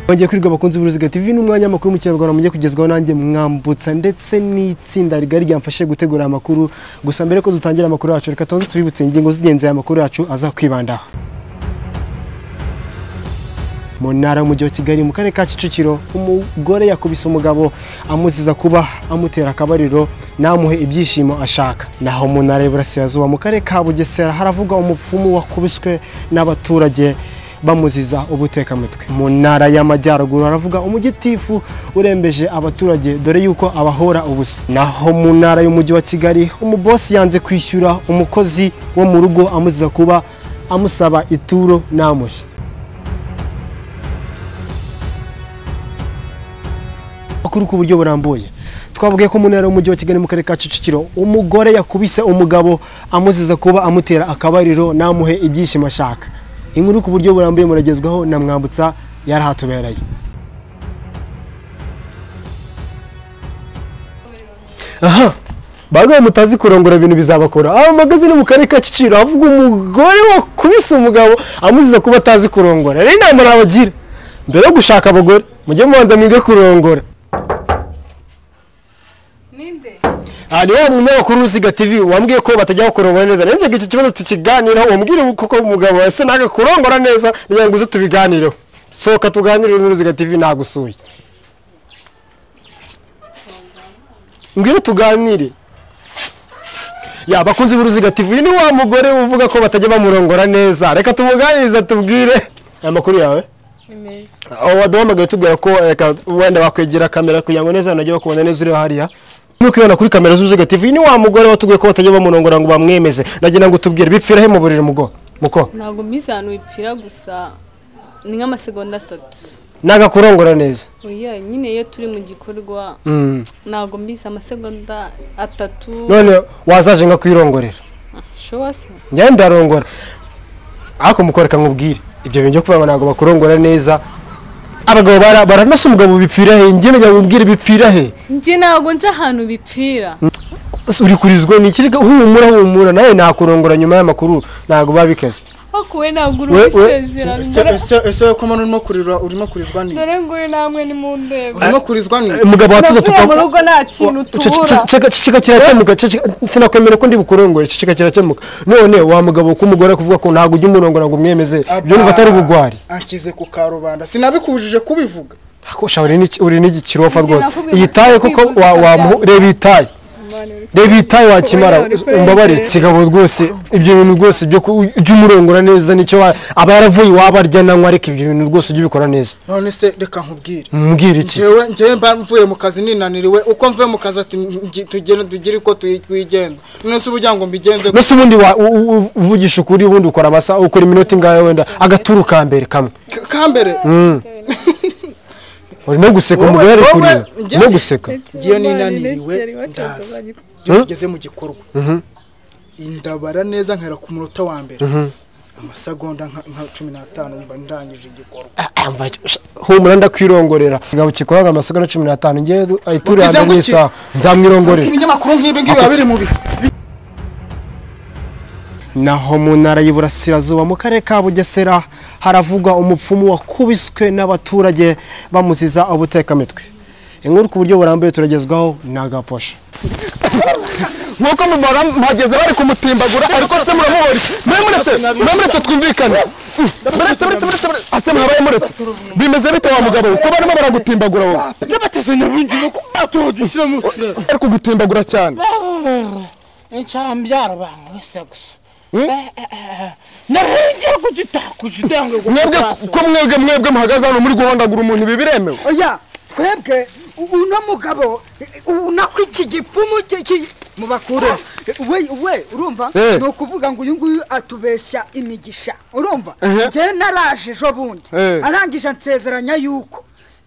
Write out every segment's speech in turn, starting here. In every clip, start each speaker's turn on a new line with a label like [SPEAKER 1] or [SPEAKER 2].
[SPEAKER 1] Bongeye kwirirwa bakunzi b'uruziga TV n'umwanya amakuru mu kinyarwanda mujye kugezwaho nanjye mwambutsa ndetse n'itsinda rigari ryamfashe gutegura amakuru gusa mbere ko dutangira amakuru yacu reka tubanze tubibutse ingingo z'ingenzi aya makuru yacu azakwibandaho mu ntara y'umujyi wa kigali mu karere ka kicukiro umugore yakubise umugabo amuziza kuba amutera akabariro namuhe ibyishimo ashaka naho mu ntara y'iburasirazuba mu karere ka bugesera haravugwa umupfumu wakubiswe n'abaturage bamuziza ubutekamutwe mu ntara y'amajyaruguru haravuga umujyitifu urembeje abaturage dore yuko abahora ubusa naho mu ntara y'umujyi wa kigali umubosi yanze kwishyura umukozi wo mu rugo amuziza kuba amusaba ituro namuhe amakuru ku buryo burambuye twavuge ko mu ntara y'umujyi wa kigali mu karere ka kicukiro umugore yakubise umugabo amuziza kuba amutera akabariro namuhe ibyishimo ashaka inkuru ku buryo burambuye muragezwaho na mwambutsa yarahatubereye aha bagawe mutazi kurongora ibintu bizabakora aba magaze ni mu karere ka kicukiro havuga umugore wakubise umugabo amuziza kuba atazi kurongora rero inama nabagira mbere yo gushaka abagore mujye mubanza mwige kurongora
[SPEAKER 2] ninde
[SPEAKER 1] aha ni wa munyamakuru w'uruziga tv wambwiye ko batajya bakurongora neza rero njye iki kibazo tukiganiraho umubwire koko umugabo ese ntabwo kurongora neza kugira ngo uze tubiganireho sohoka tuganire n'uruziga tv nagusuye mbwire tuganire ya bakunzi b'uruziga tv uyu ni wa mugore uvuga ko batajya bamurongora neza reka tumuganiriza tubwire aya makuru yawe
[SPEAKER 2] ni meza
[SPEAKER 1] aho waduhamagaye tubwira ko reka wenda bakwegera kamera kugira ngo neza banajye bakubona neza uriho hariya nuko ubibona kuri kamera z'uruziga tv ni wa mugore watubwiye ko batajya bamurongora ngo bamwemeze nagira ngo tubwire bipfira he mu buriri mugo muko
[SPEAKER 2] ntabwo mbizi ahantu bipfira gusa ni nk'amasegonda atatu
[SPEAKER 1] nagakurongora neza
[SPEAKER 2] oya nyine iyo turi mu gikorwa ntabwo mbizi amasegonda atatu
[SPEAKER 1] none wazaje nka kwirongorera
[SPEAKER 2] showa se
[SPEAKER 1] njyewe ndarongora ariko mukore nkubwire ibyo bintu byo kuvuga ngo ntabwo bakurongora neza abagabo bara- baranasa umugabo bipfira he njye nagira ngo ubwire bipfira he
[SPEAKER 2] njye ntabwo nzi ahantu bipfira
[SPEAKER 1] uri kurizwa ni ikirega humura humura nawe nakurongora nyuma y'amakuru ntabwo biba bikaze
[SPEAKER 2] ariko we ntabwo uri
[SPEAKER 1] We- we-
[SPEAKER 2] ubisezerano
[SPEAKER 3] Ese-
[SPEAKER 2] dore-
[SPEAKER 3] ese ese ko mano urimo kurirwa urimo kurizwa ni
[SPEAKER 2] dore ngo uyu namwe ni mu ndego
[SPEAKER 3] urimo kurizwa ni
[SPEAKER 1] umugabo watuza
[SPEAKER 2] navuye mu
[SPEAKER 1] tuka
[SPEAKER 2] rugo nta kintu tubura
[SPEAKER 1] ceceka kirakemuka ceceka- sinakwemera ko ndi bukurongore ceceka kirakemuka none wa mugabo k'umugore kuvuga ko ntabwo ujya umurongora ngo umwemeze ibyo niba atari ubugwari
[SPEAKER 3] akize ku karubanda sinabikubujije kubivuga
[SPEAKER 1] Ako, sha, uri n'iki- uri n'igikirofa rwose
[SPEAKER 2] nakubwiye
[SPEAKER 1] iyi taye
[SPEAKER 2] ko
[SPEAKER 1] kuko
[SPEAKER 2] kwivuza kabyaye.
[SPEAKER 1] reba iyi taye reba iyi taye wakimara
[SPEAKER 2] Uri kureba
[SPEAKER 1] umbabare
[SPEAKER 2] imbere.
[SPEAKER 1] kigabo rwose ibyo bintu rwose byo ku- ujye umurongora neza nicyo wa- aba yaravuye iwabo arya nanywa ariko ibyo bintu rwose ujye ubikora neza
[SPEAKER 3] none se reka nkubwire
[SPEAKER 1] mbwira iki
[SPEAKER 3] ngewe ngewe mba mvuye mu kazi ninaniriwe uko mvuye mu kazi ati ngi- tugene tugire uko twi- twigenza none se uburyo ngo mbigenze
[SPEAKER 1] mbese ubundi wa- u- u- u- uvugisha ukuri ubundi ukora amasaha ukora iminota ingahe wenda agaturu ka mbere kamwe
[SPEAKER 3] K- kambere
[SPEAKER 1] urimo guseka
[SPEAKER 3] Wowe-
[SPEAKER 1] umugore ari
[SPEAKER 3] wowe
[SPEAKER 1] kurira
[SPEAKER 3] njye-
[SPEAKER 1] urimo guseka
[SPEAKER 3] ngewe ninaniriwe ndaza
[SPEAKER 1] Hmm?
[SPEAKER 3] iyo tugeze mu gikorwa indabara neza nkera ku munota wa mbere amasegonda nka nka cumi n'atanu mba ndangije igikorwa
[SPEAKER 1] Ah, ah, mba- sha- humura ndakwirongorera ingabo kikoraga amasegonda cumi n'atanu ngewe ayituru ya
[SPEAKER 3] Ukize
[SPEAKER 1] mbere
[SPEAKER 3] ngo iki?
[SPEAKER 1] y'isaha nzamwirongorera
[SPEAKER 3] ibinyamakuru nk'ibi ngibi biba biri mu bi
[SPEAKER 1] naho mu ntara y'iburasirazuba mu karere ka bugesera haravugwa umupfumu wakubiswe n'abaturage bamuziza ubutekamitwe inkuru ku buryo burambuye turagezwaho ni agaposho nk'uko mubara mpageze bari kumutimbagura ariko se muramubona mwe muretse mwe muretse twumvikane muretse muretse muretse muretse. ase mwabaye muretse bimeze bite wa mugabo we? ko barimo baragutimbagura wowe bari kugutimbagura cyane
[SPEAKER 4] nshambyara abantu wese gusa
[SPEAKER 1] Hmm?
[SPEAKER 4] narengera kugitakuza indange
[SPEAKER 1] mwebwe ko mwebwe mwebwe muhagaze hano muri guhondagura umuntu ibi biremewe
[SPEAKER 5] oya twebwe u- uno mugabo unako iki gipfumu ki- ki- mubakure we we urumva
[SPEAKER 1] Eh.
[SPEAKER 5] ni ukuvuga ngo uyu nguyu atubeshya imigisha urumva
[SPEAKER 1] Ehe.
[SPEAKER 5] njyewe naraje ejo bundi
[SPEAKER 1] Eh.
[SPEAKER 5] arangije ansezeranya yuko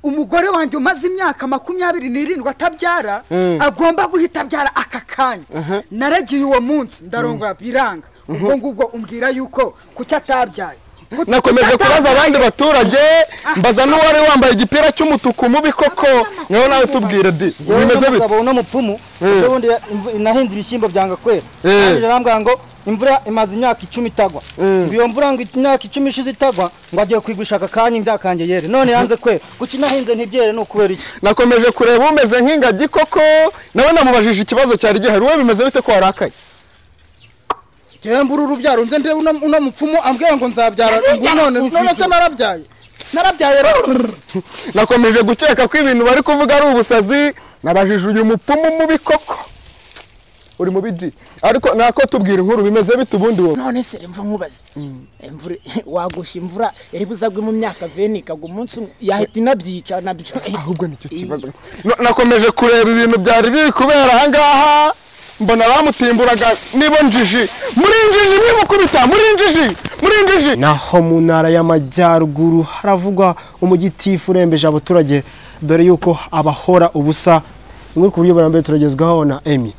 [SPEAKER 5] umugore wanjye umaze imyaka makumyabiri n'irindwi atabyara agomba guhita abyara aka kanya naragiye uwo munsi ndarongora biranga ubwo ngubwo umbwira yuko kuki atabyaye Kuki
[SPEAKER 1] nakomeje kubaza
[SPEAKER 5] atabyaye?
[SPEAKER 1] abandi baturage mbaza n'uwari wambaye igipira cy'umutuku mubi koko niho nawe tubwire di bimeze bite
[SPEAKER 6] umugabo uno mupfumu ejo bundi ya- imvu- nahinze ibishyimbo byanga kwera
[SPEAKER 1] Eh.
[SPEAKER 6] arambwira ngo imvura imaze imyaka icumi itagwa ngo iyo mvura ngo imyaka icumi ishize itagwa ngo agiye kwigushaka akanya imbyakanje yere none yanze kwera kuki nahinze ntibyere ni ukubera iki
[SPEAKER 7] nakomeje kureba umeze nk'ingagi koko nawe namubajije ikibazo cyari gihari wowe bimeze bite ko warakaye
[SPEAKER 3] njyewe mbura urubyaro nze ndebe uno uno mupfumu ambwira ngo nzabyara ngo none none se narabyaye narabyaye rero
[SPEAKER 7] nakomeje gukeka ko ibintu bari kuvuga ari ubusazi nabajije uyu mupfumu mubi koko uri mubi ji ariko nako tubwira inkuru bimeze bite ubundi wowe
[SPEAKER 4] none se remva nkubaze imvura wagusha imvura iri buzagwe mu myaka veni ikagwa umunsi umwe yahita inabyica nabyo
[SPEAKER 7] ahubwo nicyo kibazo Na- nakomeje kureba ibintu byari biri kubera ahangaha mbona bamutimburaga nibonjiji muri njiji mwimukubita muri njiji muri njiji
[SPEAKER 1] naho mu ntara y'amajyaruguru haravugwa umugitifu urembeje abaturage dore yuko abahora ubusa bimwe ku buryo bwa mbere turagezwaho na emi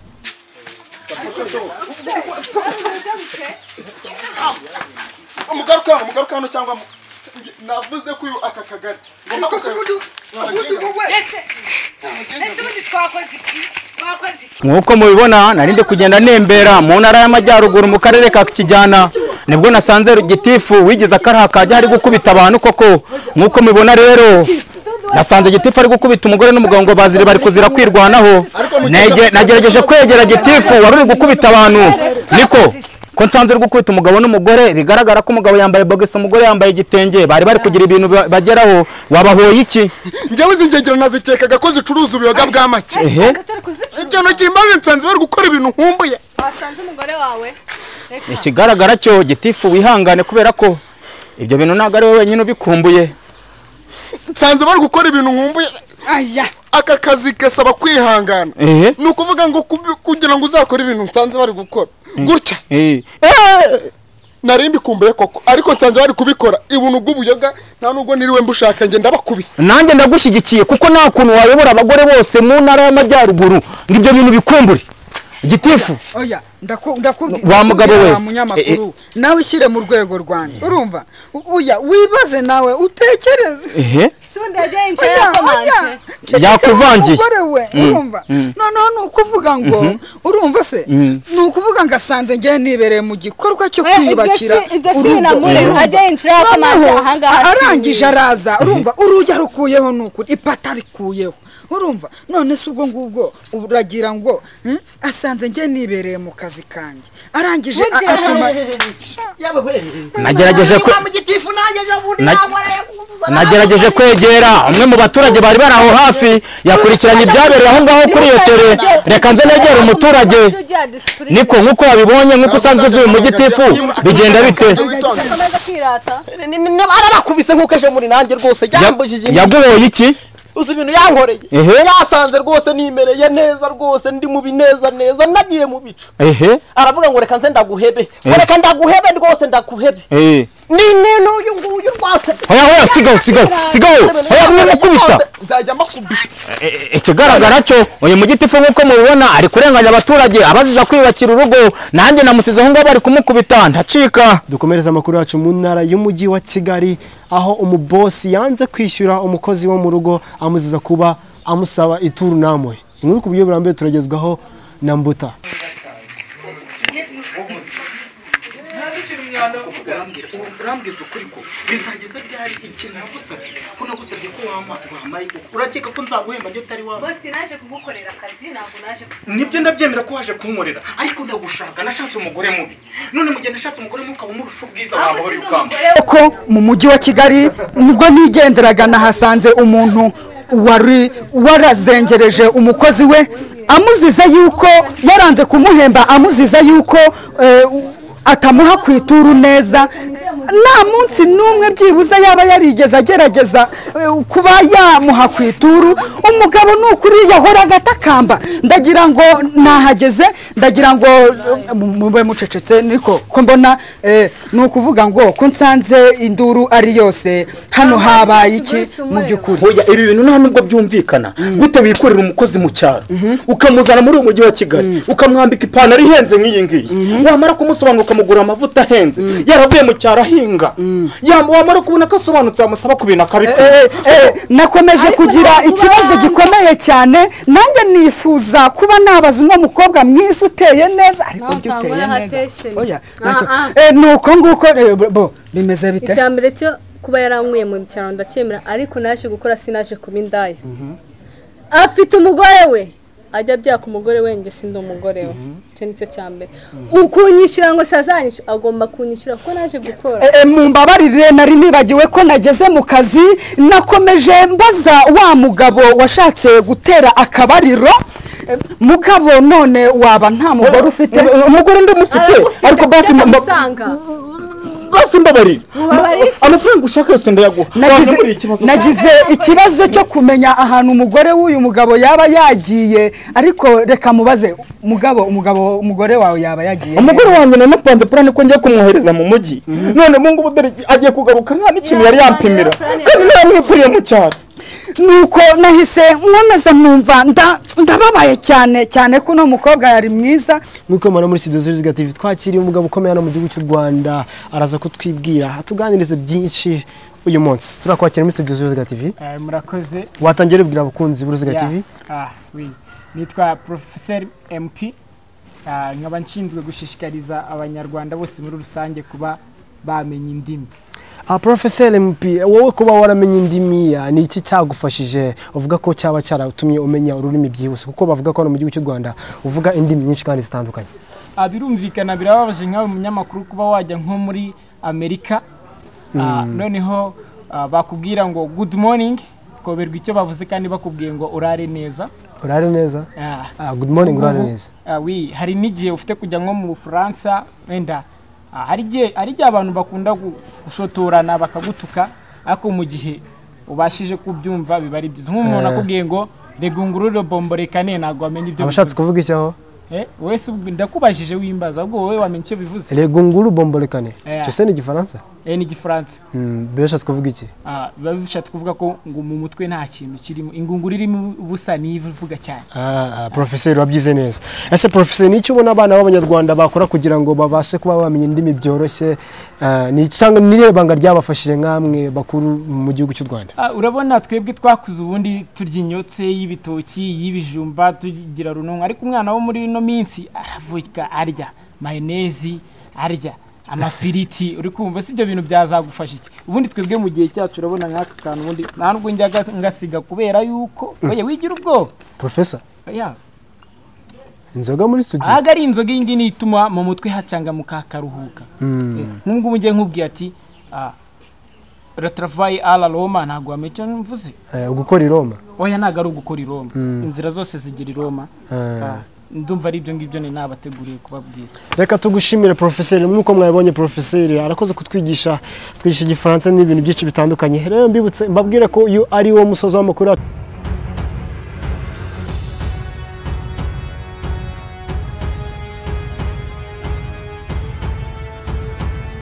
[SPEAKER 7] umugaruka hano umugaruka hano cyangwa mu- navuze ko uyu aka kagari
[SPEAKER 5] ariko se ubundi ubundi wowe
[SPEAKER 8] nk'uko mubibona nari ndi kugenda nembera mu ntara y'amajyaruguru mu karere ka kijyana nibwo nasanze gitifu wigize akaraha kajya ari gukubita abantu koko nk'uko mubibona rero nasanze gitifu ari gukubita umugore n'umugabo ngo bazire bari kuzira kwirwanaho Nege- nagerageje kwegera gitifu wari uri gukubita abantu niko ko nsanze uri gukubita umugabo n'umugore bigaragara ko umugabo yambaye bogisi umugore yambaye igitenge bari bari kugira ibintu ba- bageraho wabahoye iki
[SPEAKER 7] njyewe izi ngegero nazikekaga ko zicuruza ubuyoga bw'amake
[SPEAKER 8] ehe
[SPEAKER 7] ibyo ntoki mbaje nsanze bari gukora ibintu nkumbuye
[SPEAKER 2] wasanze umugore wawe reka
[SPEAKER 8] ikigaragara cyo gitifu wihangane kubera ko ibyo bintu ntabwo ari wowe wenyine ubikumbuye
[SPEAKER 7] nsanze bari gukora ibintu nkumbuye
[SPEAKER 5] aya
[SPEAKER 7] aka kazi gasaba kwihangana
[SPEAKER 8] Ehe.
[SPEAKER 7] ni ukuvuga ngo kubi- kugira ngo uzakore ibintu nsanze bari gukora gutya
[SPEAKER 8] Eh,
[SPEAKER 7] nari mbikumbuye koko ariko nsanze bari kubikora ibuntu bw'ubuyoga nta nubwo niriwe mbushaka ngenda bakubise
[SPEAKER 8] nanjye ndagushyigikiye kuko nta kuntu wayobora abagore bose mu ntara y'amajyaruguru ngo ibyo bintu bikumbure gitifu
[SPEAKER 5] oya ndaku- ndakubwi-
[SPEAKER 8] Wa mugabo we.
[SPEAKER 5] ndakubwira wa munyamakuru nawe ushyire mu rwego rwanjye urumva U- uya wibaze nawe utekereze
[SPEAKER 8] ehe
[SPEAKER 2] sibundi yagiye
[SPEAKER 5] Oya, oya,
[SPEAKER 2] inshinga
[SPEAKER 5] ncecekera
[SPEAKER 8] Yakuvangiye.
[SPEAKER 5] umugore we urumva noneho ni ukuvuga ngo urumva se ni ukuvuga ngo asanze ngewe nibereye mu gikorwa cyo kwiyubakira
[SPEAKER 2] ibyo si
[SPEAKER 5] urugo.
[SPEAKER 2] binamurera ajya yinjira akamanza
[SPEAKER 5] noneho
[SPEAKER 2] ahangaha
[SPEAKER 5] a- arangije araza urumva urugi arukuyeho ni ukuri ipata arikuyeho urumva none se ubwo ngubwo uragira ngo hmm, asanze ngewe nibereye mu kazi kanjye arangije a-
[SPEAKER 2] Burya-
[SPEAKER 5] atuma
[SPEAKER 8] nagerageje kwe- Na- nagerageje kwegera umwe mu baturage bari bari aho hafi yakurikiranye ibyabereye aho ngaho kuri iyo tere reka nze negere umuturage niko nk'uko wabibonye nk'uko usanzwe uzi uyu mugitifu bigenda bite
[SPEAKER 2] akomeza kwirata
[SPEAKER 6] arabakubise nk'uko ejo muri nanjye rwose
[SPEAKER 8] Ya-
[SPEAKER 6] yambujeje
[SPEAKER 8] yaguhoye iki
[SPEAKER 6] uzi ibintu yankoreye
[SPEAKER 8] Ehe.
[SPEAKER 6] yasanze rwose nimereye neza rwose ndi mu bineza neza nagiye mu bicu
[SPEAKER 8] ehe
[SPEAKER 6] aravuga ngo reka nze ndaguhebe ngo reka ndaguhebe rwose ndaguhebe
[SPEAKER 8] eh
[SPEAKER 6] ni nene uyu nguyu rwose
[SPEAKER 8] hoya hoya sigaho sigaho sigaho hoya mwe mukubita
[SPEAKER 6] nzajya makubita
[SPEAKER 8] ikigaragara cyo uyu mugitifu nk'uko mubibona ari kurenganya abaturage abaziza kwiyubakira urugo nanjye namusize aho ngaho bari kumukubita ntacika
[SPEAKER 1] dukomereza amakuru yacu mu ntara y'umujyi wa kigali aho umubosi yanze kwishyura umukozi wo mu rugo amuziza kuba amusaba ituru namwe inkuru ku buryo bwa mbere turagezwaho na mbuta
[SPEAKER 9] urambwiza ukuri ko bizageza byari ikintu nagusabye ko nagusabye ko wama wamaye uko urakeka ko nzaguhemba njye utari wama
[SPEAKER 2] bose naje kugukorera akazi ntabwo naje gusa
[SPEAKER 9] nibyo ndabyemera ko waje kunkorera ariko ndagushaka nashatse umugore mubi none mu gihe nashatse umugore mubi ukaba umurusha ubwiza wamahoro y'ukamba
[SPEAKER 5] ko mu mujyi wa kigali nibwo nigenderaga nahasanze umuntu wari warazengereje umukozi we amuziza yuko yaranze kumuhemba amuziza yuko eh, atamuha ku ituru neza nta munsi n'umwe byibuze yaba yarigeze agerageza eh, kuba yamuha ku ituru umugabo ni ukuri yahoraga atakamba ndagira ngo nahageze ndagira ngo eh, mu- mube mucecetse niko ko mbona eh, ni ukuvuga ngo ko nsanze induru ari yose hano habaye iki mu by'ukuri
[SPEAKER 6] hoya ibi bintu nta nubwo byumvikana gute wikorera umukozi mu cyaro ukamuzana muri uyu mujyi wa kigali ukamwambika ipantaro ihenze nk'iyi ngiyi wamara kumusobanura ukamugura amavuta ahenze yaravuye mu cyaro ahinga Yam- wamara kubona ko asobanutse wamusaba ku bintu akabikora
[SPEAKER 5] Eh, eh, nakomeje
[SPEAKER 2] Ariko
[SPEAKER 5] kugira
[SPEAKER 2] ntabwo
[SPEAKER 5] ikibazo
[SPEAKER 2] ubana.
[SPEAKER 5] gikomeye cyane nanjye nifuza kuba nabaza uno mukobwa mwiza
[SPEAKER 10] uteye neza ariko
[SPEAKER 2] Ntawe
[SPEAKER 10] njye uteye
[SPEAKER 2] utangora
[SPEAKER 10] neza
[SPEAKER 2] attention.
[SPEAKER 10] oya
[SPEAKER 2] Ah,
[SPEAKER 10] nacyo
[SPEAKER 2] ah.
[SPEAKER 10] Eh, ni uko nguko eh, bo- bo bimeze bite
[SPEAKER 2] icya mbere cyo kuba yaranyweye mu cyaro ndacyemera ariko naje gukora sinaje kuba indaya afite umugore we ajya abyaka umugore we njye sindi umugore we icyo nicyo cya mbere ukunyishyura ngo sazanyishyura agomba kunyishyura kuko naje gukora
[SPEAKER 10] Eh, eh, mumbabarire nari nibagiwe ko nageze mu kazi nakomeje mbaza wa mugabo washatse gutera akabariro Eh, mugabo none waba nta mugore ufite
[SPEAKER 8] umugore ndamufite
[SPEAKER 2] Aragufite,
[SPEAKER 8] ariko basi
[SPEAKER 2] ujya
[SPEAKER 8] mba- mba-
[SPEAKER 2] kumusanga.
[SPEAKER 8] basi mbabarira
[SPEAKER 2] Mubabarire iki?
[SPEAKER 8] amafaranga ushaka yose ndayaguha
[SPEAKER 10] nagize
[SPEAKER 8] Wambura ikibazo
[SPEAKER 10] nagize ikibazo cyo kumenya ahantu umugore w'uyu mugabo yaba yagiye ariko reka mubaze mugabo umugabo umugore wawe yaba yagiye
[SPEAKER 8] umugore wanjye nanapanze purane ko ngiye kumwohereza mu mujyi none ubu ngubu dore agiye kugaruka nta n'ikintu yari yampimira kandi ntaramwikuriye mu cyaro
[SPEAKER 10] nuko nahise nkomeza numva nda- ndababaye cyane cyane ko uno mukobwa yari mwiza
[SPEAKER 1] nuko mubona muri studio z'uruziga tv twakiriye umugabo ukomeye hano mu gihugu cy'u rwanda araza kutwibwira atuganirize byinshi uyu munsi turakwakira muri studio z'uruziga tv
[SPEAKER 5] murakoze
[SPEAKER 1] watangira ubwira abakunzi b'uruziga
[SPEAKER 5] Yeah.
[SPEAKER 1] tv
[SPEAKER 5] Ah, oui. nitwa professeur mp Ah, nkaba nshinzwe gushishikariza abanyarwanda bose muri rusange kuba bamenya indimi
[SPEAKER 1] ah, professeur mp wowe kuba waramenye indimi ah, ni iki cyagufashije uvuga ko cyaba cyaratumye umenya ururimi byihuse kuko bavuga ko hano mu gihugu cy'u rwanda uvuga indimi nyinshi kandi zitandukanye
[SPEAKER 5] Ah, birumvikana birababaje nk'aho umunyamakuru kuba wajya nko muri amerika Ah, noneho ah, bakubwira ngo good morning ukoberwa icyo bavuze kandi bakubwiye ngo urare neza
[SPEAKER 1] urare neza
[SPEAKER 5] Ah,
[SPEAKER 1] ah, good morning urare neza
[SPEAKER 5] Ah, oui, hari n'igihe ufite kujya nko mu bufaransa wenda ah, hari igihe hari igihe abantu bakunda gu- gushotorana bakagutuka ariko mu gihe ubashije kubyumva biba ari byiza nk'umuntu akubwiye ngo rega ungurure bombo reka ne ntabwo wamenya ibyo
[SPEAKER 1] abashatse
[SPEAKER 5] bivuze."
[SPEAKER 1] kuvuga icyaho
[SPEAKER 5] Eh, wese ubwo- ndakubajije wimbaza ahubwo wowe wamenya icyo bivuze
[SPEAKER 1] rego nguru bomborekane
[SPEAKER 5] Yeah.
[SPEAKER 1] cyose ni igifaransa
[SPEAKER 5] eh, ni igifaransa
[SPEAKER 1] Mm, bishatse kuvuga iki
[SPEAKER 5] Ah, biba bishatse kuvuga ko ngo mu mutwe nta kintu kirimo ingunguru irimo ubusa ni ivuga cyane
[SPEAKER 1] Ah, profeseri wabyize neza ese profeseri nicyo ubona abana b'abanyarwanda bakora kugira ngo babashe kuba bamenya indimi byoroshye Ah, ni iki cyangwa nirebanga ryabafashije nk'amwe bakuru mu gihugu cy'u rwanda
[SPEAKER 5] Ah, urabona twebwe twakuze ubundi turya inyotse y'ibitoki y'ibijumba tugira runonko ariko umwana wo muri ino minsi aravuga arya mayonezi arya amafiriti uri kumva si ibyo bintu byazagufasha iki ubundi twebwe mu gihe cyacu urabona nk'aka kantu ubundi nta nubwo njya gas- ngasiga kubera yuko oya wigira ubwoba
[SPEAKER 1] profesa
[SPEAKER 5] oya
[SPEAKER 1] inzoga muri studio
[SPEAKER 5] ahaga ari inzoga iyi ngiyi ituma mu mutwe hacangamuka hakaruhuka nk'ubwo ugiye nkubwiye ati ah, rataravayi ara roma ntabwo wamenya icyo mvuze
[SPEAKER 1] eh, gukora i roma
[SPEAKER 5] oya ntabwo ari ugukora i roma inzira zose zigira i roma Ah, ndumva ari ibyo ngibyo ni nabateguriye kubabwira
[SPEAKER 1] reka tugushimire profeseri nk'uko mwabibonye profeseri arakoze kutwigisha twigisha igifaransa n'ibintu byinshi bitandukanye rero mbibutse mbabwire ko uyu ari wo musozi w'amakuru yacu.